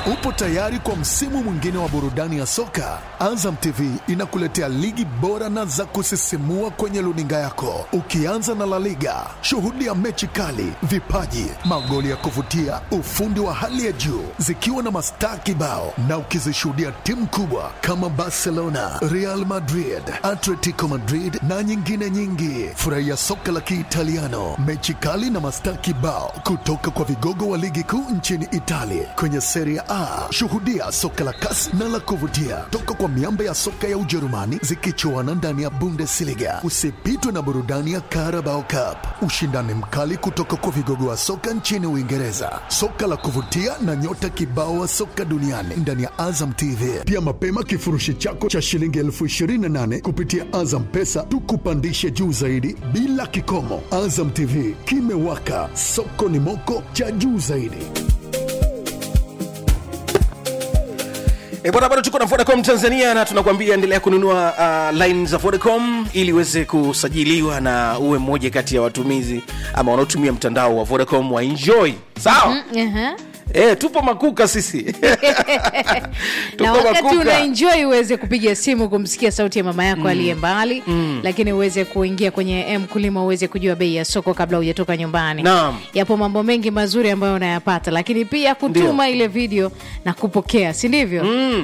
Upo tayari kwa msimu mwingine wa burudani ya soka? Azam TV inakuletea ligi bora na za kusisimua kwenye luninga yako, ukianza na La Liga. Shuhudia mechi kali, vipaji, magoli ya kuvutia, ufundi wa hali ya juu, zikiwa na mastaa kibao, na ukizishuhudia timu kubwa kama Barcelona, Real Madrid, Atletico Madrid na nyingine nyingi. Furahia soka la Kiitaliano, mechi kali na mastaa kibao kutoka kwa vigogo wa ligi kuu nchini Italia kwenye Serie A. Shuhudia soka la kasi na la kuvutia toka kwa miamba ya soka ya Ujerumani zikichuana ndani ya Bundesliga. Usipitwe na burudani ya Carabao Cup, ushindani mkali kutoka kwa vigogo wa soka nchini Uingereza, soka la kuvutia na nyota kibao wa soka duniani ndani ya Azam TV. Pia mapema kifurushi chako cha shilingi elfu ishirini na nane kupitia Azam Pesa tukupandishe juu zaidi bila kikomo. Azam TV kimewaka, soko ni moko cha juu zaidi. E bwana, bado tuko na Vodacom Tanzania na tunakwambia endelea kununua uh, line za Vodacom ili uweze kusajiliwa na uwe mmoja kati ya watumizi ama wanaotumia mtandao wa Vodacom wa enjoy sawa. Aha. E, tupo makuka sisi na tupo wakati una enjoy uweze kupiga simu kumsikia sauti ya mama yako aliye mbali lakini uweze kuingia kwenye mkulima uweze kujua bei ya soko kabla hujatoka nyumbani Naam. yapo mambo mengi mazuri ambayo unayapata lakini pia kutuma ile video na kupokea si ndivyo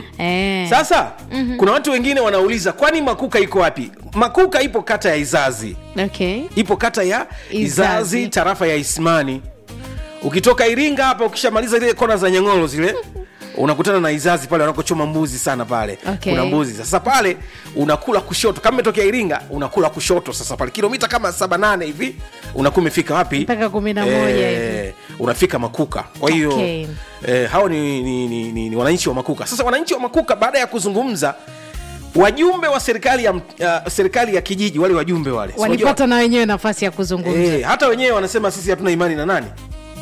eh. Sasa kuna watu wengine wanauliza kwani makuka iko wapi? Makuka ipo kata ya Izazi, okay. ipo kata ya Izazi, Izazi. tarafa ya Ismani. Ukitoka Iringa hapa, ukishamaliza zile kona za Nyang'oro zile unakutana na Izazi pale wanakochoma mbuzi sana pale Okay. kuna mbuzi. Sasa pale unakula kushoto, kama umetokea Iringa unakula kushoto. Sasa pale kilomita kama saba nane hivi unakuwa umefika wapi? Mpaka kumi na moja hivi. unafika Makuka. Kwa hiyo Okay. eh, hao ni, ni, ni, ni, ni wananchi wa Makuka. Sasa wananchi wa Makuka baada ya kuzungumza wajumbe wa serikali ya, uh, serikali ya kijiji wale wajumbe wale Si unajua- walipata na wenyewe nafasi ya kuzungumza Eh, hata wenyewe wanasema sisi hatuna imani na nani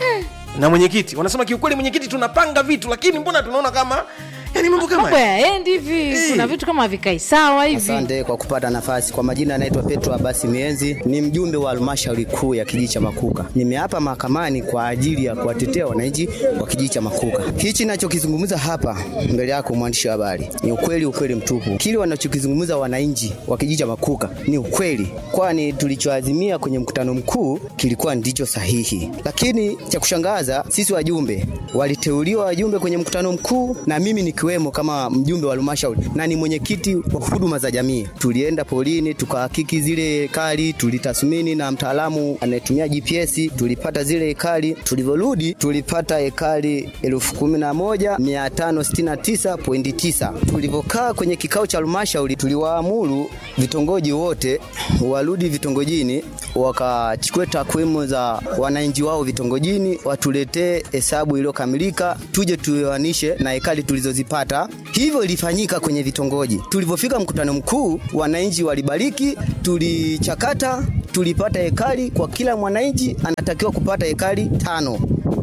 na mwenyekiti wanasema kiukweli mwenyekiti tunapanga vitu lakini mbona tunaona kama yani mambo kama mambo yaendi hivi kuna vitu kama havikai sawa hivi Asante kwa kupata nafasi. Kwa majina anaitwa Petro Abasi Mienzi, ni mjumbe wa halmashauri kuu ya kijiji cha Makuka. Nimeapa mahakamani kwa ajili ya kuwatetea wananchi wa kijiji cha Makuka. Hichi nachokizungumza hapa mbele yako mwandishi wa habari ni ukweli, ukweli mtupu. Kile wanachokizungumza wananchi wa kijiji cha Makuka ni ukweli, kwani tulichoazimia kwenye mkutano mkuu kilikuwa ndicho sahihi. Lakini cha kushangaza, sisi wajumbe waliteuliwa wajumbe kwenye mkutano mkuu na mimi nikiwemo kama mjumbe wa halmashauri na ni mwenyekiti wa huduma za jamii. Tulienda polini tukahakiki zile hekari, tulitathmini na mtaalamu anayetumia GPS, tulipata zile hekari. Tulivyorudi tulipata hekari elfu kumi na moja mia tano sitini na tisa pointi tisa. Tulivyokaa kwenye kikao cha halmashauri, tuliwaamuru vitongoji wote warudi vitongojini, wakachukue takwimu za wananchi wao vitongojini, watuletee hesabu iliyokamilika, tuje tuoanishe na hekari tulizozipata. Hivyo ilifanyika kwenye vitongoji. Tulivyofika mkutano mkuu, wananchi walibariki, tulichakata, tulipata hekari kwa kila mwananchi anatakiwa kupata hekari tano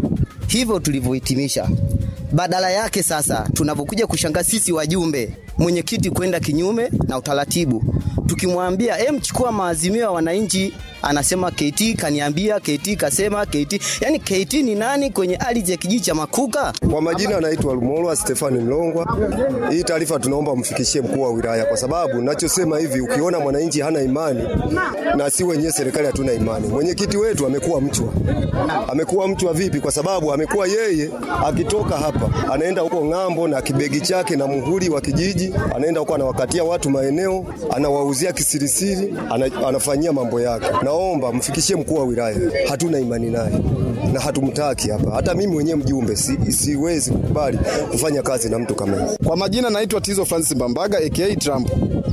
hivyo tulivyohitimisha. Badala yake sasa, tunavyokuja kushangaa sisi wajumbe, mwenyekiti kwenda kinyume na utaratibu, tukimwambia em, chukua maazimio ya wananchi, anasema KT kaniambia, KT kasema, KT. Yani KT ni nani kwenye ardhi ya kijiji cha Makuka? Kwa majina anaitwa Lumolwa Stefani Mlongwa. Hii taarifa tunaomba mfikishie mkuu wa wilaya, kwa sababu nachosema hivi, ukiona mwananchi hana imani na si wenyewe serikali hatuna imani. Mwenyekiti wetu amekuwa mchwa, amekuwa mchwa vipi? Kwa sababu amekuwa yeye akitoka hapa anaenda huko ng'ambo na kibegi chake na muhuri wa kijiji, anaenda huko anawakatia watu maeneo, anawauzia kisirisiri, ana, anafanyia mambo yake. Naomba mfikishie mkuu wa wilaya, hatuna imani naye na hatumtaki hapa. Hata mimi mwenyewe mjumbe si, siwezi kukubali kufanya kazi na mtu kama yeye. Kwa majina naitwa Tizo Francis Mbambaga aka Trump.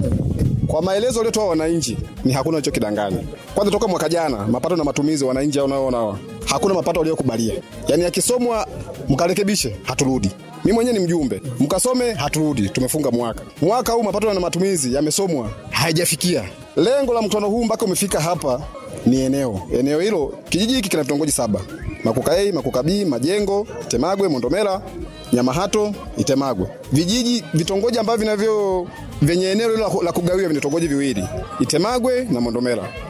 Kwa maelezo waliotoa wananchi ni hakuna alichokidanganya. Kwanza toka mwaka jana mapato na matumizi wananchi hao unaoona hawa, hakuna mapato waliokubalia. Yaani akisomwa mkarekebishe, haturudi. Mimi mwenyewe ni mjumbe, mkasome, haturudi. Tumefunga mwaka. Mwaka huu mapato na matumizi yamesomwa, haijafikia lengo la mkutano huu. Mpaka umefika hapa ni eneo eneo hilo, kijiji hiki kina vitongoji saba: Makuka A, Makuka B, Majengo, Temagwe, Mondomera, Nyamahato, Itemagwe. Vijiji vitongoji ambavyo vinavyo vyenye eneo hilo la- la kugawia vina vitongoji viwili, Itemagwe na Mondomera.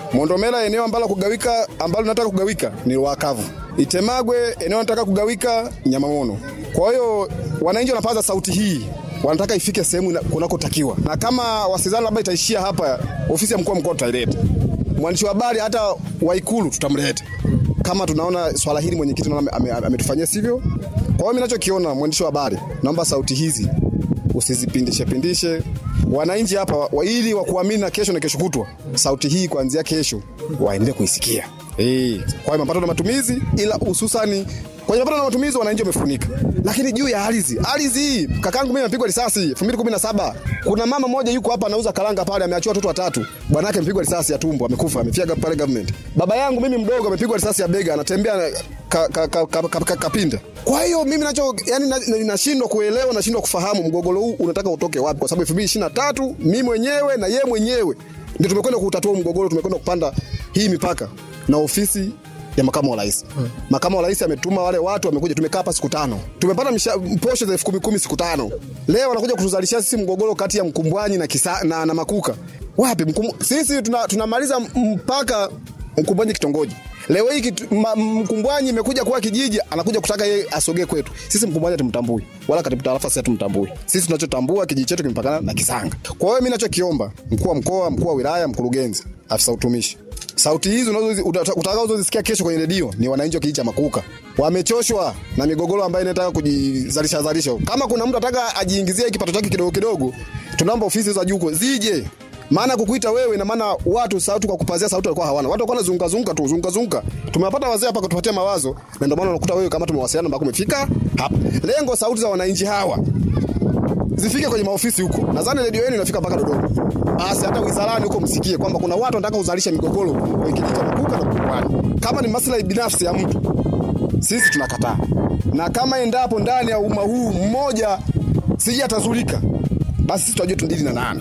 Mondomela eneo ambalo kugawika ambalo nataka kugawika ni Rwakavu. Itemagwe eneo nataka kugawika Nyamamono. Kwa hiyo wananchi wanapaza sauti hii wanataka ifike sehemu ina- kunakotakiwa, na kama wasizani labda itaishia hapa, ofisi ya mkuu wa mkoa tutaileta, mwandishi wa habari hata wa Ikulu tutamleta kama tunaona swala hili mwenyekiti naona ame- ame- ametufanyia sivyo. Kwa hiyo mimi ninachokiona, mwandishi wa habari, naomba sauti hizi usizipindishe pindishe wananchi hapa wa, ili wakuamini na kesho na kesho kutwa, sauti hii kuanzia kesho waendelee kuisikia. Eh, kwa hiyo mapato na matumizi, ila hususani kwenye mapato na matumizi wananchi wamefunika, lakini juu ya ardhi, ardhi hii kakangu mimi amepigwa risasi 2017. Kuna mama mmoja yuko hapa anauza karanga pale, ameachiwa watoto watatu, bwana yake amepigwa risasi ya tumbo, amekufa, amefia pale government. Baba yangu mimi mdogo amepigwa risasi ya bega, anatembea ka, ka, ka, ka, ka, ka, kapinda. Kwa hiyo mimi nacho yani na- na- nashindwa kuelewa, nashindwa kufahamu mgogoro huu unataka utoke wapi, kwa sababu 2023 mimi mwenyewe na yeye mwenyewe ndio tumekwenda kutatua mgogoro, tumekwenda kupanda hii mipaka na ofisi ya makamu wa rais. Makamu wa rais ametuma wale watu, wamekuja, tumekaa hapa siku tano, tumepata msha- posho za elfu kumi kumi siku tano. Leo wanakuja kutuzalishia sisi mgogoro kati ya Mkumbwanyi na, kisa, na, na Makuka. Wapi Mkum, sisi tuna- tunamaliza mpaka Mkumbwanyi kitongoji Leo hii kitu- ma- Mkumbwanyi imekuja kuwa kijiji, anakuja kutaka yeye asogee kwetu. Sisi Mkumbwanyi hatumtambui wala katibu tarafa sisi hatumtambui. Sisi tunachotambua kijiji chetu kimepakana na Kisanga. Kwa hiyo mimi ninachokiomba mkuu wa mkoa, mkuu wa wilaya, mkurugenzi, afisa utumishi, sauti hizi unazozi- uta- utakazozisikia kesho kwenye redio ni wananchi wa kijiji cha Makuka wamechoshwa na migogoro ambayo inataka kujizalisha zalisha. Kama kuna mtu ataka ajiingizie kipato chake kidogo kidogo, tunaomba ofisi za juu huko zije maana kukuita wewe na maana watu sauti kwa kupazia sauti walikuwa hawana. Watu walikuwa wanazunguka zunguka tu, zunguka zunguka. Tumewapata wazee hapa kutupatia mawazo na ndio maana unakuta wewe kama tumewasiliana mpaka umefika hapa. Lengo sauti za wananchi hawa zifike kwenye maofisi huko. Nadhani redio yenu inafika mpaka Dodoma. Basi hata wizarani huko msikie kwamba kuna watu wanataka kuzalisha migogoro kwenye kijiji cha Makuka na Mkumbwanyi. Kama ni maslahi binafsi ya mtu, sisi tunakataa. Na kama endapo ndani ya umma huu mmoja sije atazulika, basi sisi tunajua tundili na nani.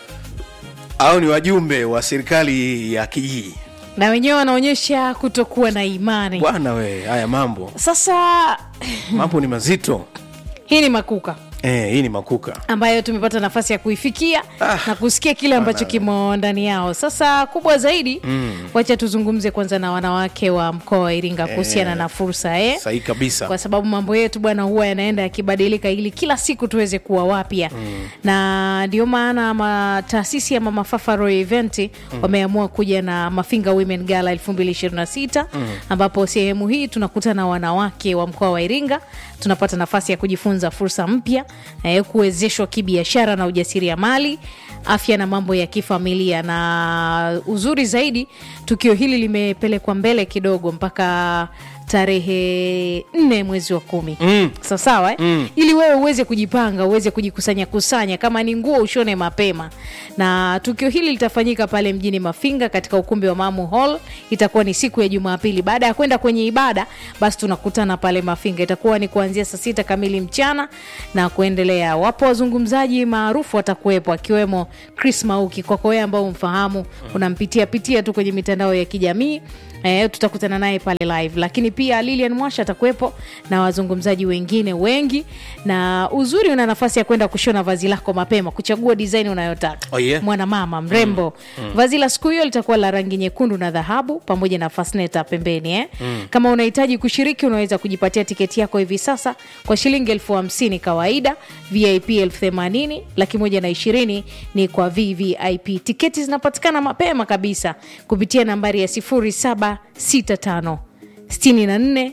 au ni wajumbe wa serikali ya kijiji na wenyewe wanaonyesha kutokuwa na imani bwana we haya mambo sasa mambo ni mazito hii ni makuka eh, hii ni makuka ambayo tumepata nafasi ya kuifikia Ah, na kusikia kile ambacho kimo ndani yao sasa kubwa zaidi mm. wacha tuzungumze kwanza na wanawake wa mkoa wa iringa kuhusiana na fursa eh? sahihi kabisa kwa sababu mambo yetu bwana huwa yanaenda yakibadilika ili kila siku tuweze kuwa wapya mm. na ndio maana ma, taasisi ya mama fafa roy event mm. wameamua kuja na mafinga women gala 2026 mm. ambapo sehemu hii tunakutana na wanawake wa mkoa wa iringa tunapata nafasi ya kujifunza fursa mpya eh, kuwezeshwa kibiashara na ujasiriamali afya na mambo ya kifamilia na uzuri zaidi tukio hili limepelekwa mbele kidogo mpaka tarehe nne mwezi wa kumi mm. sawasawa eh? mm. ili wewe uweze kujipanga uweze kujikusanya kusanya kama ni nguo ushone mapema na tukio hili litafanyika pale mjini mafinga katika ukumbi wa mamu hall itakuwa ni siku ya jumapili baada ya kwenda kwenye ibada basi tunakutana pale mafinga itakuwa ni kuanzia saa sita kamili mchana na kuendelea wapo wazungumzaji maarufu watakuwepo akiwemo chris mauki kwako wewe ambao umfahamu unampitia pitia tu kwenye mitandao ya kijamii E, tutakutana naye pale live lakini pia lilian mwasha atakuwepo na wazungumzaji wengine wengi na uzuri una nafasi ya kwenda kushona vazi lako mapema kuchagua design unayotaka Oh, yeah? mwanamama mrembo mm. Mm. vazi la siku hiyo litakuwa la rangi nyekundu na dhahabu pamoja na fasneta pembeni eh? mm. kama unahitaji kushiriki unaweza kujipatia tiketi yako hivi sasa kwa shilingi elfu hamsini kawaida vip elfu themanini laki moja na ishirini ni kwa vvip tiketi zinapatikana mapema kabisa kupitia nambari ya 0765 64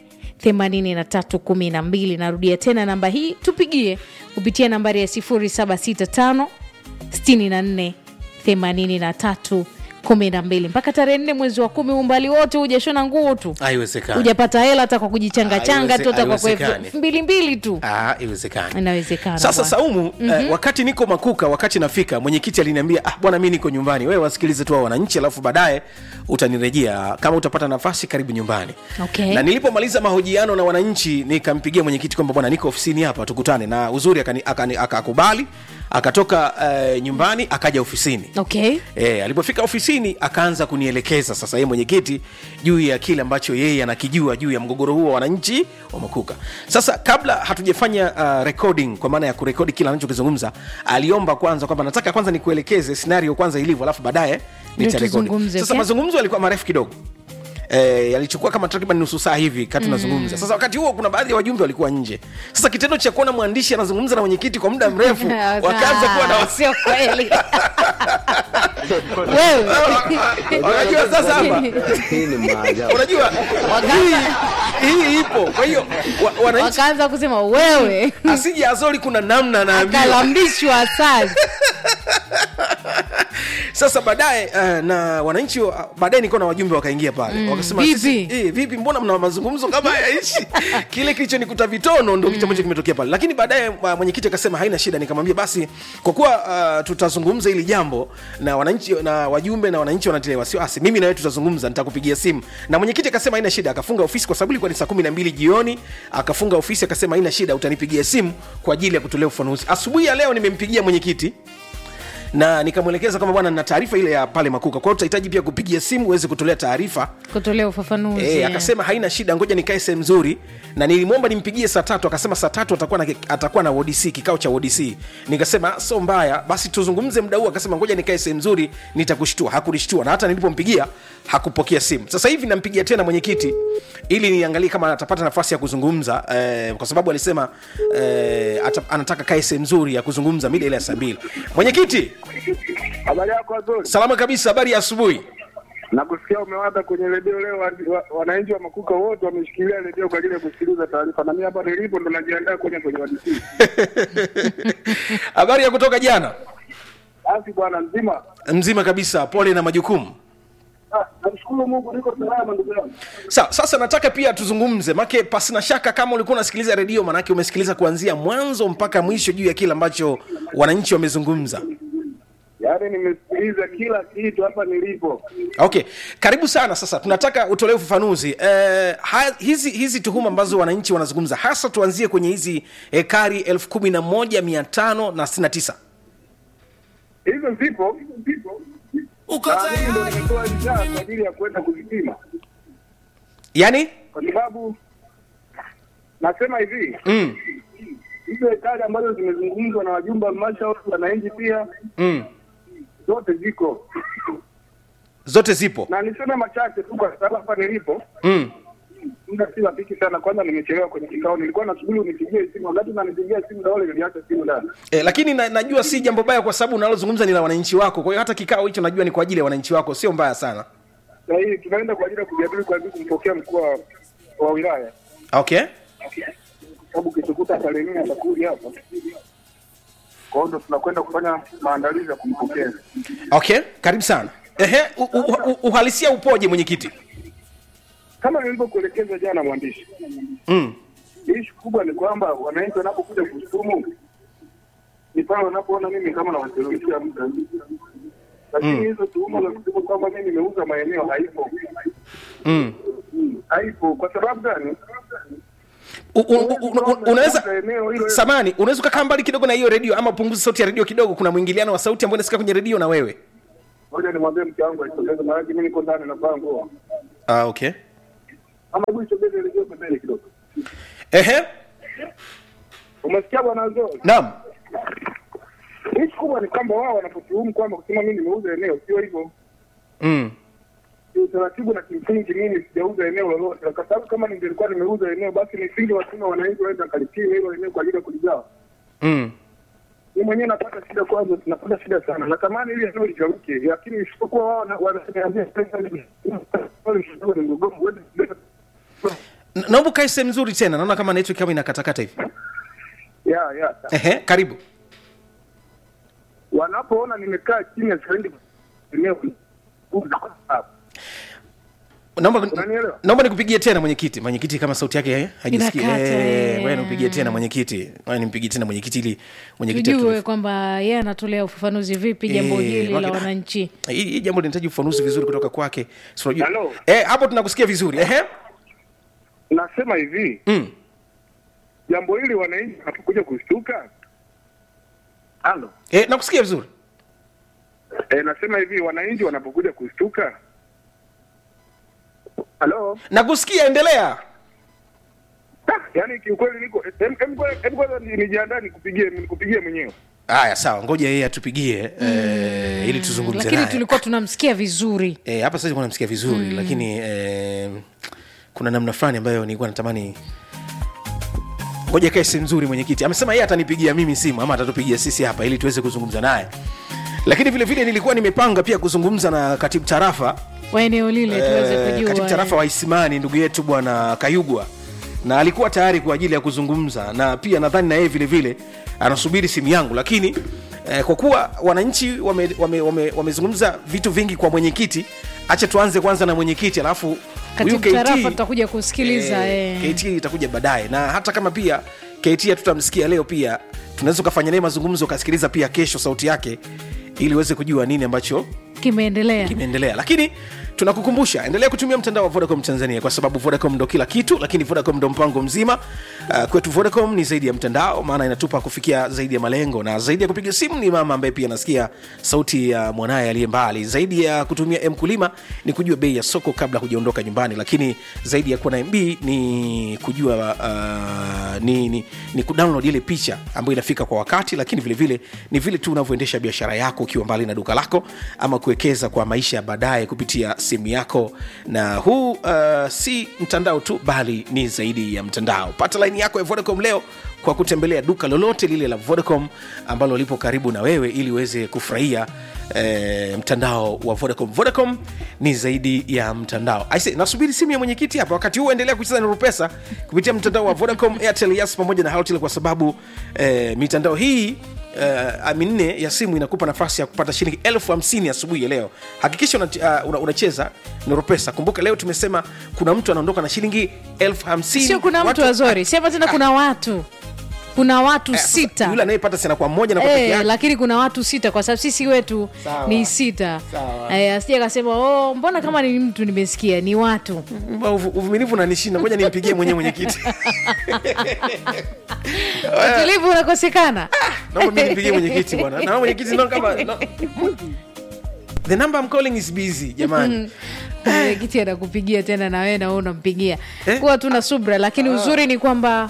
8312 narudia tena namba hii tupigie kupitia nambari ya 0765 64 83 12 mpaka tarehe nne mwezi wa kumi umbali wote hujashona nguo tu haiwezekani hujapata hela hata kwa kujichanga changa tu hata kwa kwa Haiwezekani. elfu mbili mbili tu Ah, haiwezekani inawezekana sasa bwana. saumu mm-hmm. eh, wakati niko makuka wakati nafika mwenyekiti aliniambia ah, bwana mi niko nyumbani wewe wasikilize tu hao wananchi alafu baadaye utanirejea kama utapata nafasi karibu nyumbani Okay. na nilipomaliza mahojiano na wananchi nikampigia mwenyekiti kwamba bwana niko ofisini hapa tukutane na uzuri akani- akani- akakubali akatoka eh, nyumbani akaja ofisini okay E, alipofika ofisini chini akaanza kunielekeza sasa yeye mwenyekiti juu ya kile ambacho yeye anakijua juu ya mgogoro huo wa wananchi wa makuka sasa kabla hatujafanya uh, recording kwa maana ya kurekodi kile anachokizungumza aliomba kwanza kwamba nataka kwanza nikuelekeze scenario kwanza ilivyo alafu baadaye Ndio nitarekodi tuzungumze, sasa okay? mazungumzo yalikuwa marefu kidogo Eh, yalichukua kama takriban nusu saa hivi kati tunazungumza sasa wakati huo kuna baadhi ya wajumbe walikuwa nje sasa kitendo cha kuona mwandishi anazungumza na mwenyekiti kwa muda mrefu wakaanza kuwa na wasi sio kweli wewe unajua sasa hapa Hii ni maajabu. unajua hii, hii ipo kwa hiyo wa, wananchi wakaanza kusema wewe asije azori kuna namna anaambiwa akalambishwa asali sasa baadaye uh, na wananchi wa- baadaye nilikuwa na wajumbe wakaingia pale mm, wakasema vipi? sisi, eh, vipi mbona mna mazungumzo kama hayaishi kile kilichonikuta vitono ndo kitu ambacho kimetokea pale lakini baadaye uh, mwenyekiti akasema haina shida nikamwambia basi kwa kuwa uh, tutazungumza hili jambo na wananchi na wajumbe na wananchi wanatilia wasiwasi mimi na wewe tutazungumza nitakupigia simu na mwenyekiti akasema haina shida akafunga ofisi kwa sababu ilikuwa ni saa kumi na mbili jioni akafunga ofisi akasema haina shida utanipigia simu kwa ajili ya kutolea ufafanuzi asubuhi ya leo nimempigia mwenyekiti na nikamwelekeza kama bwana na taarifa ile ya pale makuka kwa hiyo tutahitaji pia kupigia simu uweze kutolea taarifa kutolea ufafanuzi E, akasema haina shida ngoja nikae sehemu nzuri na nilimwomba nimpigie saa tatu akasema saa tatu atakuwa na, atakuwa na wodc kikao cha wodc nikasema so mbaya basi tuzungumze muda huu akasema ngoja nikae sehemu nzuri nitakushtua hakunishtua na hata nilipompigia hakupokea simu sasa hivi nampigia tena mwenyekiti ili niangalie kama atapata nafasi ya kuzungumza eh, kwa sababu alisema eh, ata, anataka kae sehemu nzuri ya kuzungumza mida ile ya saa mbili mwenyekiti Habari yako Azori, salama kabisa habari ya asubuhi nakusikia umewata kwenye redio leo. wa- wa- Wananchi wa Makuka wote wameshikilia redio kwa ajili ya kusikiliza taarifa, na mimi hapa nilipo ndo najiandaa kwenye kwenye wadisi. habari ya kutoka jana Basi bwana mzima, mzima kabisa pole na majukumu Ah, namshukuru Mungu niko salama ndugu yangu. Sawa, sasa nataka pia tuzungumze make pasina shaka kama ulikuwa unasikiliza redio manake umesikiliza kuanzia mwanzo mpaka mwisho juu ya kile ambacho wananchi wamezungumza Yaani nimesikiliza kila kitu hapa nilipo. okay karibu sana sasa tunataka utolee ufafanuzi eh, ha, hizi hizi tuhuma ambazo wananchi wanazungumza hasa tuanzie kwenye hizi hekari elfu kumi na moja mia tano na sitini na tisa Hizo zipo zipo, na mimi ndo nimetoa ridhaa kwa ajili ya kwenda kuzipima, yaani kwa sababu nasema hivi mm, hizo hekari ambazo zimezungumzwa na wajumbe wa halmashauri, wananchi pia mm, zote ziko, zote zipo na niseme machache tu kwa sababu hapa nilipo mm. muda si rafiki sana. Kwanza nimechelewa kwenye kikao, nilikuwa nasubiri unipigie simu. Wakati unanipigia simu Daole niliacha simu ndani. E, lakini na, najua si jambo baya kwa sababu unalozungumza ni la wananchi wako kwa hiyo hata kikao hicho najua ni kwa ajili ya wananchi wako sio mbaya sana Na hii tunaenda kwa ajili ya kujadili kwa ajili kumpokea mkuu wa- wa wilaya, okay kwa sababu kitukuta tarehe nne atakuja hapa. Kwa hiyo ndo tunakwenda kufanya maandalizi ya kumpokea. okay karibu sana Ehe, u, u, u, uhalisia upoje mwenyekiti Kama nilivyokuelekeza jana, mwandishi, mm. ishu kubwa ni kwamba wananchi wanapokuja kushtumu ni pale wanapoona mimi kama nawateleweshia muda, lakini hizo tuhuma za kusema kwamba mimi nimeuza maeneo haipo. Mm. haipo kwa sababu gani? U- u- u- u- u- unaweza samani unaweza ukakaa mbali kidogo na hiyo redio ama punguza sauti ya redio kidogo kuna mwingiliano wa sauti ambao nasikia kwenye redio na wewe Ngoja nimwambie mke wangu aisogeze, maanake mimi niko ndani navaa nguo. ah, okay Ama hebu isogeze redio pembeni kidogo. ehe Umesikia bwana Zoo? naam Ishu kubwa ni kwamba wao wanapotuhumu kwamba kusema mimi nimeuza eneo, sio hivyo. mm. Ni utaratibu na kimsingi mimi sijauza eneo lolote, kwa sababu kama ningelikuwa nimeuza eneo basi nisingewatuma wananchi waende wakalipie hilo eneo kwa ajili ya kuligawa. Mm. Ni mwenyewe napata shida kwanza, tunapata shida sana. Natamani ili eneo ligawike, lakini isipokuwa wao wana- wananiambia pesa ni ni mgogoro uende Na- naomba ukae sehemu nzuri tena naona kama network kama inakatakata hivi ya ya ehe karibu wanapoona nimekaa chini ya shilingi eneo naomba Unanielewa? naomba nikupigie tena mwenyekiti mwenyekiti kama sauti yake eh, haijisikii Inakata, Eh, eh. wewe nipigie tena mwenyekiti wewe nimpigie tena mwenyekiti ili mwenyekiti tujue atulifu- kwamba yeye anatolea ufafanuzi vipi jambo Eh, hili wake- la wananchi hii hii jambo linahitaji ufafanuzi vizuri kutoka kwake Si unajua- Hello? eh hapo tunakusikia vizuri ehe nasema hivi mm. jambo hili wananchi wanapokuja kushtuka halo eh nakusikia vizuri E, nasema hivi wananchi wanapokuja kushtuka. Halo? nakusikia endelea Ah, Yaani kiukweli niko em- em- em- kwanza ni- nijiandae nikupigie nikupigie mwenyewe. haya sawa ngoja yeye atupigie eh, ili tuzungumze lakini naye tulikuwa tunamsikia vizuri Eh, hapa sasa namsikia vizuri mm. lakini eh, kuna namna fulani ambayo nilikuwa natamani ngoja kae si nzuri mwenyekiti amesema yeye atanipigia mimi simu ama atatupigia sisi hapa ili tuweze kuzungumza naye lakini vile vile nilikuwa nimepanga pia kuzungumza na katibu tarafa wa eneo lile tuweze eh, kujua katibu tarafa eh. wa isimani ndugu yetu bwana kayugwa na alikuwa tayari kwa ajili ya kuzungumza na pia nadhani na yeye vile vile anasubiri simu yangu lakini eh, kwa kuwa wananchi wamezungumza wame, wame, wamezungumza vitu vingi kwa mwenyekiti acha tuanze kwanza na mwenyekiti alafu huyu katibu KT tarafa tutakuja kusikiliza eh, eh. KT itakuja baadaye na hata kama pia KT hatutamsikia leo pia tunaweza ukafanya naye mazungumzo ukasikiliza pia kesho sauti yake ili uweze kujua nini ambacho kimeendelea kimeendelea lakini tunakukumbusha endelea kutumia mtandao wa vodacom tanzania kwa sababu vodacom ndo kila kitu lakini vodacom ndo mpango mzima uh, kwetu vodacom ni zaidi ya mtandao maana inatupa kufikia zaidi ya malengo na zaidi ya kupiga simu ni mama ambaye pia anasikia sauti ya mwanaye aliye mbali zaidi ya kutumia mkulima ni kujua bei ya soko kabla hujaondoka nyumbani lakini zaidi ya kuwa na mb ni kujua uh, ni, ni, ni kudownload ile picha ambayo inafika kwa wakati lakini vile vile ni vile tu unavyoendesha biashara yako ukiwa mbali na duka lako ama kuwekeza kwa maisha ya baadaye kupitia simu yako na huu uh, si mtandao tu bali ni zaidi ya mtandao pata laini yako ya vodacom leo kwa kutembelea duka lolote lile la vodacom ambalo lipo karibu na wewe ili uweze kufurahia eh, mtandao wa vodacom vodacom ni zaidi ya mtandao Aise, nasubiri simu ya mwenyekiti hapa wakati huu endelea kucheza na rupesa kupitia mtandao wa vodacom airtel yas pamoja na halotel kwa sababu eh, mitandao hii uh, minne ya simu inakupa nafasi ya kupata shilingi elfu hamsini asubuhi ya leo hakikisha unacheza uh, una, unacheza noropesa kumbuka leo tumesema kuna mtu anaondoka na shilingi elfu hamsini sio kuna mtu Watu- wazori sema tena kuna watu kuna watu Eh, sasa sita yule anayepata sina kwa mmoja na kwa peke Eh, yake lakini kuna watu sita kwa sababu sisi wetu Sawa. ni sita Sawa. Eh, asije akasema oh, mbona kama ni mtu nimesikia ni watu Mba, uvu- uvumilivu unanishinda ngoja nimpigie mwenyewe mwenyekiti utulivu unakosekana naomba mi nimpigie mwenyekiti bwana na mwenyekiti no kama no. the number I'm calling is busy jamani mwenyekiti anakupigia tena na wewe na wewe unampigia Eh? kuwa tuna subra lakini uzuri ni kwamba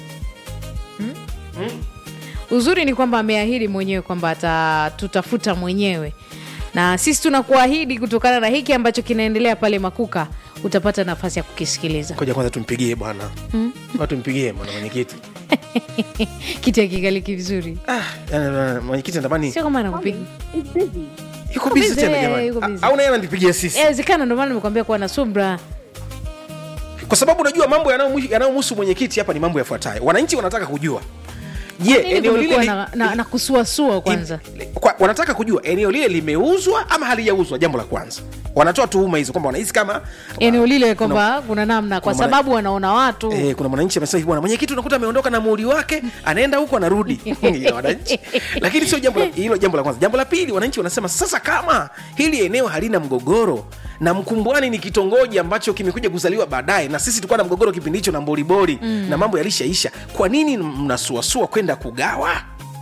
Hmm? uzuri ni kwamba ameahidi mwenyewe kwamba atatutafuta mwenyewe na sisi tunakuahidi kutokana na hiki ambacho kinaendelea pale makuka utapata nafasi ya kukisikiliza koja kwanza tumpigie bwana mm. tumpigie bwana mwenyekiti kiti akikaliki vizuri ah, yani, mwenyekiti natamani sio kama anakupiga yuko busy busy, tena eh, jamani yuko A- busy. au naye ananipigia sisi inawezekana ndio maana nimekwambia kuwa na subra kwa sababu unajua mambo yanayomhu- yanayomhusu mwenyekiti hapa ni mambo yafuatayo wananchi wanataka kujua je Nini eneo lile kumekuwa li- na, na, na kusuasua kwanza Im- kwa, wanataka kujua eneo lile limeuzwa ama halijauzwa jambo la kwanza wanatoa tuhuma hizo kwamba wanahisi kama eneo lile kwamba kuna namna kwa kuna sababu wanaona watu Eh, kuna mwananchi amesema hivi bwana mwenyekiti unakuta ameondoka na muhuri wake anaenda huko anarudi Ya wananchi lakini sio jambo la- hilo jambo la kwanza jambo la pili wananchi wanasema sasa kama hili eneo halina mgogoro na mkumbwani ni kitongoji ambacho kimekuja kuzaliwa baadaye na sisi tulikuwa na mgogoro kipindi hicho na mboribori mm. na mambo yalishaisha kwa nini mnasuasua kwenda kugawa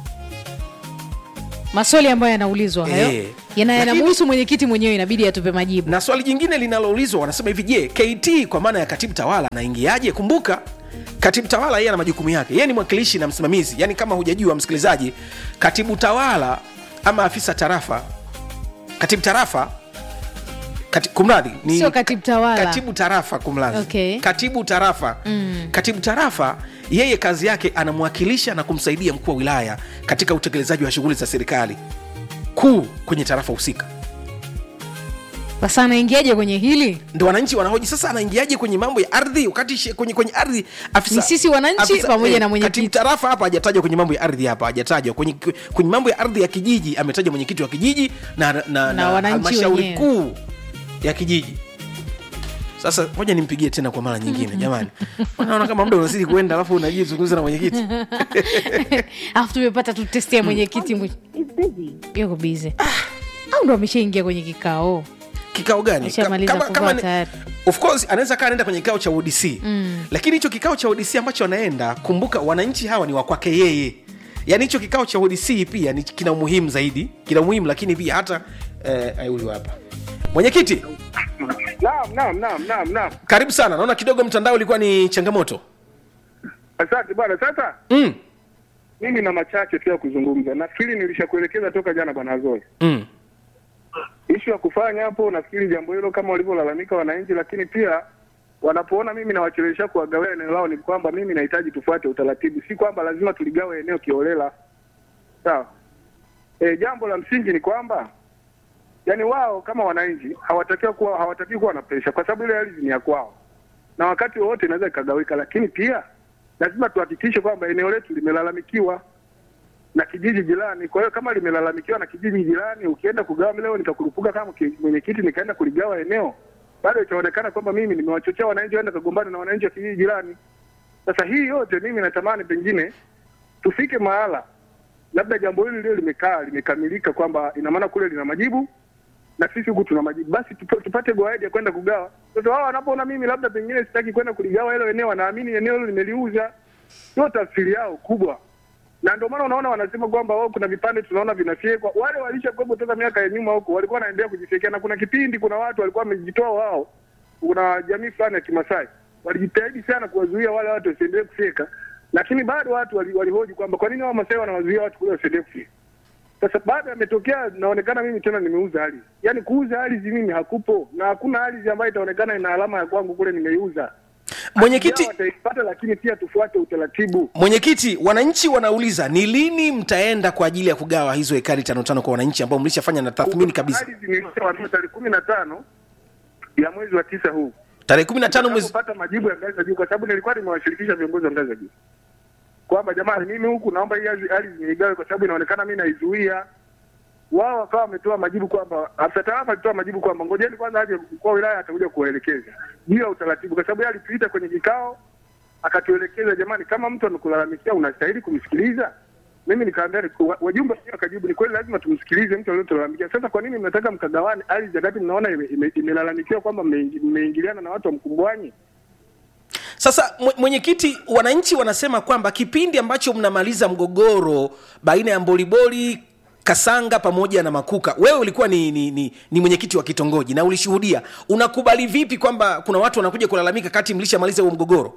maswali ambayo yanaulizwa hayo Eh. yana Lakini- yanamhusu mwenyekiti mwenyewe inabidi atupe majibu na swali jingine linaloulizwa wanasema hivi je kt kwa maana ya katibu tawala anaingiaje kumbuka katibu tawala yeye ana majukumu yake yeye ni mwakilishi na msimamizi yaani kama hujajua msikilizaji katibu tawala ama afisa tarafa katibu tarafa kati, kumradhi ni Sio katibu tawala. katibu tarafa kumradhi Okay. katibu tarafa mm. katibu tarafa yeye kazi yake anamwakilisha na kumsaidia mkuu wa wilaya katika utekelezaji wa shughuli za serikali kuu kwenye tarafa husika sasa anaingiaje kwenye hili ndo wananchi wanahoji sasa anaingiaje kwenye mambo ya ardhi wakati she- kwenye, kwenye ardhi afisa, Ni sisi wananchi pamoja na mwenyekiti. katibu tarafa hapa hajatajwa kwenye mambo ya ardhi hapa hajatajwa kwenye, kwenye mambo ya ardhi ya kijiji ametajwa mwenyekiti wa kijiji na, na, na, na wananchi halmashauri wenyewe. kuu ya kijiji sasa moja nimpigie tena kwa mara nyingine jamani naona kama muda unazidi kuenda alafu unajizungumza na mwenyekiti alafu tumepata tu testi ya mwenyekiti mwe- yuko bize au ndo ameshaingia kwenye kikao kikao gani Ameshamaliza Kama- kuvaa kama ni- tayari. of course anaweza kaa anaenda kwenye kikao cha udc mm. lakini hicho kikao cha udc ambacho anaenda kumbuka wananchi hawa ni wakwake yeye yaani hicho kikao cha udc pia ni kina umuhimu zaidi kina umuhimu lakini pia hata eh, eh, huyu hapa mwenyekiti Naam, naam, naam, naam, naam. karibu sana naona kidogo mtandao ulikuwa ni changamoto Asante bwana. Sasa mm. mimi na machache tu ya kuzungumza. Nafikiri nilishakuelekeza toka jana bwana Zoe. Mm. Ishu ya kufanya hapo, nafikiri jambo hilo kama walivyolalamika wananchi, lakini pia wanapoona mimi nawachelewesha kuwagawia eneo lao, ni kwamba mimi nahitaji tufuate utaratibu, si kwamba lazima tuligawe eneo kiolela. Sawa. E, jambo la msingi ni kwamba yani wao kama wananchi hawatakiwa kuwa hawatakiwi kuwa na presha, kwa sababu ile ardhi ni ya kwao na wakati wowote inaweza ikagawika, lakini pia lazima tuhakikishe kwamba eneo letu limelalamikiwa na kijiji jirani. Kwa hiyo kama limelalamikiwa na kijiji jirani, ukienda kugawa, leo nikakurupuka kama ki- mwenyekiti nikaenda kuligawa eneo, bado itaonekana kwamba mimi nimewachochea wananchi waende kagombana na wananchi wa kijiji jirani. Sasa hii yote mimi natamani pengine tufike mahala labda jambo hili lio limekaa limekamilika, kwamba ina maana kule lina majibu na sisi huku tuna majibu, basi tupa- tupate go ahead ya kwenda kugawa. Sasa wao wanapoona mimi labda pengine sitaki kwenda kuligawa hilo eneo, wanaamini eneo hilo nimeliuza, sio tafsiri yao kubwa na ndio maana unaona wanasema kwamba wao kuna vipande tunaona vinafyekwa. Wale walishakuwepo toka miaka ya nyuma huko, walikuwa wanaendelea kujifyekia, na kuna kipindi kuna watu walikuwa wamejitoa wao, kuna jamii fulani ya Kimasai walijitahidi sana kuwazuia wale watu wasiendelee kufyeka, lakini bado watu wali- walihoji kwamba kwa nini wao Masai wanawazuia watu kule wasiendelee kufyeka. Sasa baada yametokea, naonekana mimi tena nimeuza ardhi, yaani kuuza ardhi mimi hakupo, na hakuna ardhi ambayo itaonekana ina alama ya kwangu kule nimeiuza. mwenyekiti Yao wataipata, lakini pia tufuate utaratibu. mwenyekiti wananchi wanauliza ni lini mtaenda kwa ajili ya kugawa hizo hekari tano tano kwa wananchi ambao mlishafanya na tathmini kabisa Ardhi niliyoambiwa tarehe kumi na tano ya mwezi wa tisa huu tarehe kumi na tano mwezi kupata majibu ya ngazi za juu, kwa sababu nilikuwa nimewashirikisha viongozi wa ngazi za juu kwamba jamani, mimi huku naomba hii ardhi ardhi niigawe kwa sababu inaonekana mimi naizuia. Wao wakawa wametoa majibu kwamba afisa tarafa alitoa majibu kwamba ngojeni kwanza aje mkuu wa wilaya atakuja kuwaelekeza juu ya utaratibu, kwa sababu yeye alituita kwenye kikao akatuelekeza, jamani, kama mtu amekulalamikia unastahili kumsikiliza. Mimi nikaambia wa- wajumbe wenyewe wakajibu, ni kweli lazima tumsikilize mtu aliyotulalamikia. Sasa kwa nini mnataka mkagawane ardhi wakati mnaona ime- ime- imelalamikiwa kwamba mmeingi- mmeingiliana na watu wa Mkumbwanyi? sasa mwe- mwenyekiti wananchi wanasema kwamba kipindi ambacho mnamaliza mgogoro baina ya mboliboli kasanga pamoja na makuka wewe ulikuwa ni, ni, ni, ni mwenyekiti wa kitongoji na ulishuhudia unakubali vipi kwamba kuna watu wanakuja kulalamika kati mlishamaliza huo mgogoro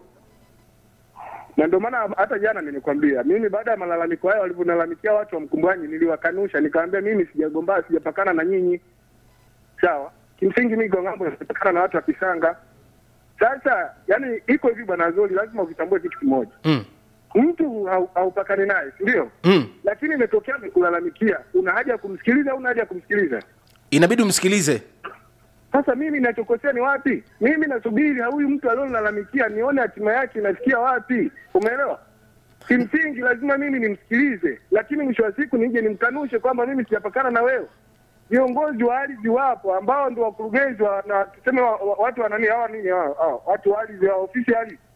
na ndio maana hata jana nimekwambia mimi baada ya malalamiko hayo walivyolalamikia watu wa Mkumbwanyi niliwakanusha, nikawaambia mimi sijagombana, sijapakana na nyinyi, sawa. Kimsingi mimi kwa ng'ambo napakana na watu wa Kisanga. Sasa yani iko hivi bwana Zoli, lazima ukitambue kitu kimoja mm. mtu hau- haupakani naye, si ndio? Mm. Lakini imetokea amekulalamikia, una haja ya kumsikiliza au una haja ya kumsikiliza? inabidi umsikilize Sasa mimi ninachokosea ni wapi? Mimi nasubiri huyu mtu aliolalamikia nione hatima yake inafikia wapi, umeelewa? Kimsingi lazima mimi nimsikilize, lakini mwisho wa siku nije nimkanushe kwamba mimi sijapakana na wewe. Viongozi wa ardhi wapo ambao ndio wakurugenzi wa, na tuseme wa, wa, watu wa nani hawa nini hawa, hawa, watu wa ardhi wa ofisi ya ardhi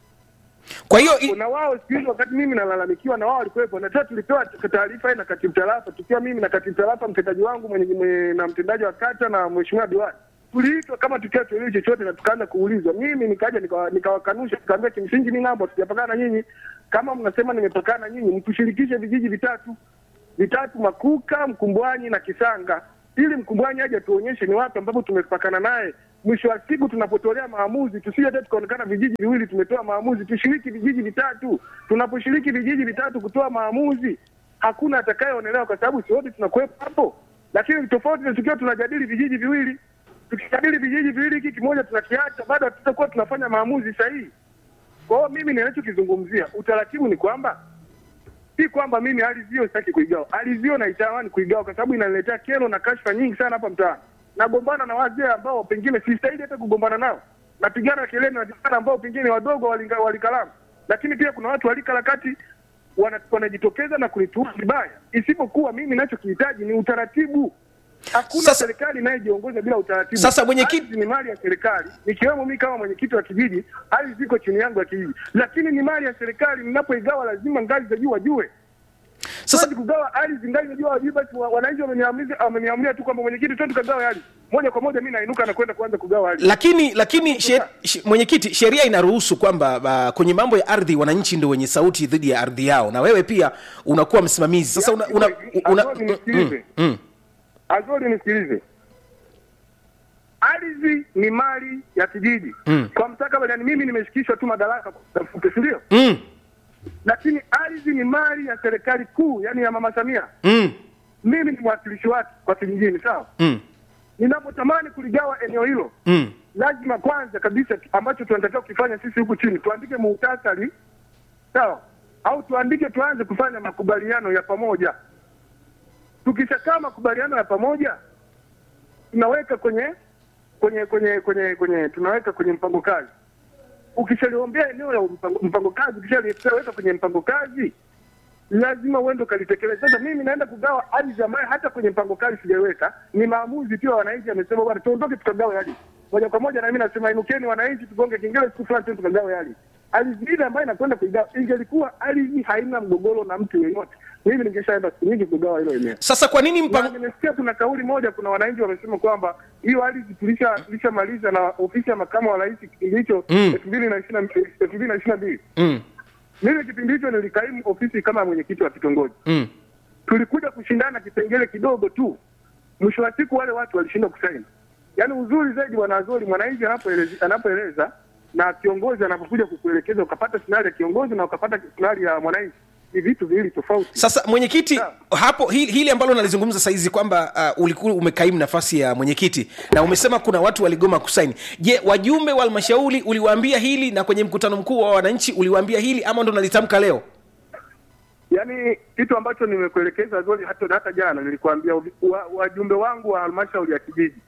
kwa hiyo i- na wao siku hizi wakati mimi nalalamikiwa na wao walikuwepo, na tena tulipewa taarifa na katibu tarafa, tukiwa mimi na katibu tarafa, mtendaji wangu mwenye, mwenye, na mtendaji wa kata na mheshimiwa diwani, tuliitwa kama tukiwa tuelewi chochote, na tukaanza kuulizwa. Mimi nikaja nika- nikawakanusha, nikaambia kimsingi mimi ng'ambo sijapakana na nyinyi. Kama mnasema nimepakana na nyinyi, mtushirikishe vijiji vitatu vitatu, Makuka, Mkumbwanyi na Kisanga, ili Mkumbwanyi aje tuonyeshe ni wapi ambapo tumepakana naye. Mwisho wa siku tunapotolea maamuzi, tusije hata tukaonekana vijiji viwili tumetoa maamuzi, tushiriki vijiji vitatu. Tunaposhiriki vijiji vitatu kutoa maamuzi, hakuna atakayeonelewa, kwa sababu si wote tunakuwepo hapo. Lakini tofauti na tukiwa tunajadili vijiji viwili, tukijadili vijiji viwili, hiki kimoja tunakiacha, bado hatutakuwa tunafanya maamuzi sahihi. Kwa hiyo mimi ninachokizungumzia, utaratibu ni kwamba si kwamba mimi ardhi hiyo sitaki kuigawa. Ardhi hiyo naitamani kuigawa kwa sababu inaniletea kero na kashfa nyingi sana hapa mtaani. Nagombana na wazee ambao pengine sistahili hata kugombana nao, napigana kelele na vijana ambao pengine wadogo walinga- walikalamu, lakini pia kuna watu walika la kati wana- wanajitokeza na kulituhumu vibaya, isipokuwa mimi ninachokihitaji ni utaratibu. Hakuna Sasa- serikali inayojiongoza bila utaratibu. Sasa mwenyekiti- Ardhi ni mali ya serikali, nikiwemo mimi kama mwenyekiti wa kijiji, ardhi ziko chini yangu ya kijiji, lakini ni mali ya serikali. Ninapoigawa lazima ngazi za juu wajue sasa Siwezi kugawa ardhi ngazi najua wajui, basi wa- wananchi wameniamulia wameniamulia tu kwamba mwenyekiti, twende tukagawe ardhi moja kwa moja. Mimi nainuka na kwenda kuanza kugawa ardhi. lakini lakini sher- sh- mwenyekiti sheria inaruhusu kwamba uh, kwenye mambo ya ardhi wananchi ndio wenye sauti dhidi ya ardhi yao na wewe pia unakuwa msimamizi sasa una, una, una, Ambao nisikilize. mm, mm. Azori, nisikilize, ardhi ni mali ya kijiji Mm. kwa mstakabali. Yani mimi nimeshikishwa tu madaraka kwa muda mfupi, si ndio? mm. Lakini ardhi ni mali ya serikali kuu, yani ya mama Samia. Mm. Mimi ni mwakilishi wake kwa kijijini, sawa. Mm. Ninapotamani kuligawa eneo hilo Mm. lazima kwanza kabisa ambacho tunatakiwa kukifanya sisi huku chini tuandike muhtasari sawa, au tuandike tuanze kufanya makubaliano ya pamoja. Tukishakaa makubaliano ya pamoja, tunaweka kwenye kwenye kwenye kwenye kwenye tunaweka kwenye mpango kazi. Ukishaliombea eneo la mpango, mpango kazi, ukishaliweka kwenye mpango kazi, lazima uende ukalitekeleza. Sasa mimi naenda kugawa ardhi ambayo hata kwenye mpango kazi sijaiweka, ni maamuzi pia wananchi amesema bwana, tuondoke tukagawe ardhi moja kwa moja, na mimi nasema inukeni wananchi, tugonge kengele siku fulani tu tukagawe ardhi. Ardhi ile ambayo inakwenda kuigawa, ingelikuwa ardhi haina mgogoro na mtu yeyote, mimi ningeshaenda siku nyingi kugawa hilo eneo. sasa kwa nini Na mpango nimesikia kuna kauli moja, kuna wananchi wamesema kwamba hiyo ardhi tulisha tulishamaliza na ofisi ya makamu wa rais kipindi hicho Mm. elfu mbili na ishirini na- elfu mbili na ishirini na mbili mm. mimi kipindi hicho nilikaimu ofisi kama mwenyekiti wa kitongoji Mm. tulikuja kushindana kipengele kidogo tu, mwisho wa siku wale watu walishindwa kusaini. Yaani uzuri zaidi bwana Azori, mwananchi anapoeleza anapoeleza na kiongozi anapokuja kukuelekeza, ukapata sinari ya kiongozi na ukapata sinari ya mwananchi, ni vitu viwili tofauti. sasa mwenyekiti Sawa. hapo hili, hili ambalo nalizungumza saizi kwamba uh, ulikuwa umekaimu nafasi ya mwenyekiti na umesema kuna watu waligoma kusaini je wajumbe wa halmashauri uliwaambia hili na kwenye mkutano mkuu wa wananchi uliwaambia hili ama ndo nalitamka leo Yaani kitu ambacho nimekuelekeza Azori, hata hata jana nilikwambia wa- wajumbe wangu wa halmashauri ya kijiji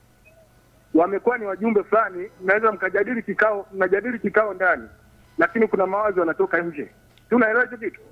wamekuwa ni wajumbe fulani, mnaweza mkajadili kikao, mnajadili kikao ndani, lakini kuna mawazo yanatoka nje. Si unaelewa hicho kitu?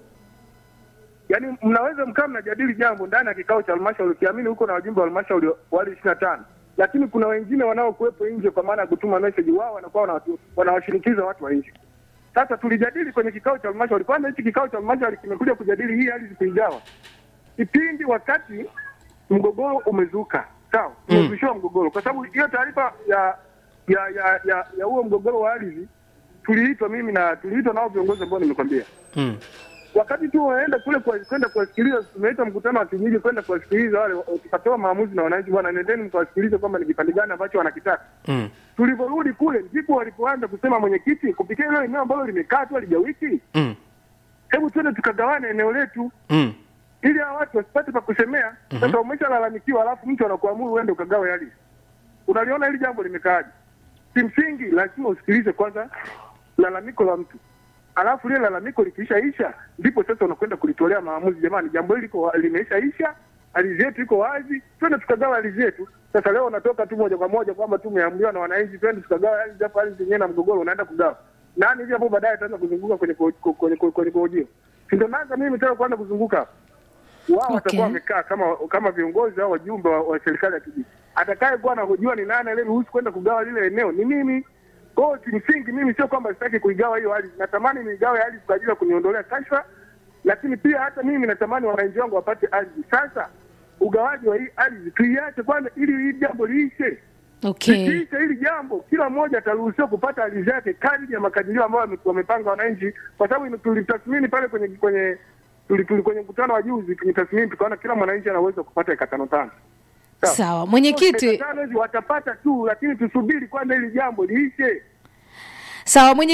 Yaani mnaweza mkaa mnajadili jambo ndani ya kikao cha halmashauri, ukiamini huko na wajumbe wa halmashauri wale ishirini na tano, lakini kuna wengine wanaokuwepo nje, kwa maana ya kutuma message, wao wanakuwa wanawatu- wanawashinikiza watu wa nje. Sasa tulijadili kwenye kikao cha halmashauri. Kwanza hichi kikao cha halmashauri kimekuja kujadili hii hali kuigawa kipindi wakati mgogoro umezuka, sawa, umezushiwa mgogoro, kwa sababu hiyo taarifa ya ya ya ya ya huo mgogoro wa ardhi tuliitwa mimi na tuliitwa nao viongozi ambao nimekwambia mm. wakati tu waenda kule kwa- kwenda kuwasikiliza, tumeita mkutano wa kijiji kwenda kuwasikiliza wale, tukatoa maamuzi na wananchi, bwana, nendeni mkawasikilize kwamba ni kipande gani ambacho wanakitaka. Mm. Tulivyorudi kule ndipo walipoanza kusema, mwenyekiti, kupitia hilo eneo ambalo limekaa tu halijawiki, Mm. hebu twende tukagawane eneo letu Mm. ili hawa watu wasipate pa kusemea. Sasa umeshalalamikiwa, alafu mtu anakuamuru uende ukagawe ardhi. Unaliona hili jambo limekaaje? Kimsingi lazima usikilize kwanza lalamiko la mtu, alafu lile lalamiko likiishaisha, ndipo sasa unakwenda kulitolea maamuzi. Jamani, jambo hili liko limeishaisha, ardhi yetu iko wazi, twende tukagawa ardhi yetu. Sasa leo unatoka tu moja kwa moja kwamba tu umeambiwa na wananchi, twende tukagawa ardhi, hapo ardhi yenyewe na mgogoro unaenda kugawa nani hivi hapo, baadaye ataanza kuzunguka kwenye ko- ko- kwenye kwenye kwenye kojio, si ndio? Naanza mimi tena kuanza kuzunguka hapo wao Okay. watakuwa wamekaa kama kama viongozi au wajumbe wa, wa serikali ya kijiji. Atakaye kuwa anahojua ni nani aliyeruhusu kwenda kugawa lile eneo ni mimi. Kwa hiyo kimsingi mimi sio kwamba sitaki kuigawa hiyo ardhi, natamani niigawe ardhi kwa ajili ya kuniondolea kashfa, lakini pia hata mimi natamani wananchi wangu wapate ardhi. Sasa ugawaji wa hii ardhi tuiache kwanza, ili hili jambo liishe. okay Likiisha hili jambo, kila mmoja ataruhusiwa kupata ardhi yake kadri ya makadirio ambayo wame- wamepanga wananchi, kwa sababu ime- tulitathmini pale kwenye kwenye tuli, tuli kwenye mkutano wa juzi tulitathmini tukaona kila mwananchi ana uwezo wa kupata eka tano tano. Sawa. sawa mwenyekiti Eka tano hizi watapata tu, lakini tusubiri kwanza hili jambo liishe. sawa mwenye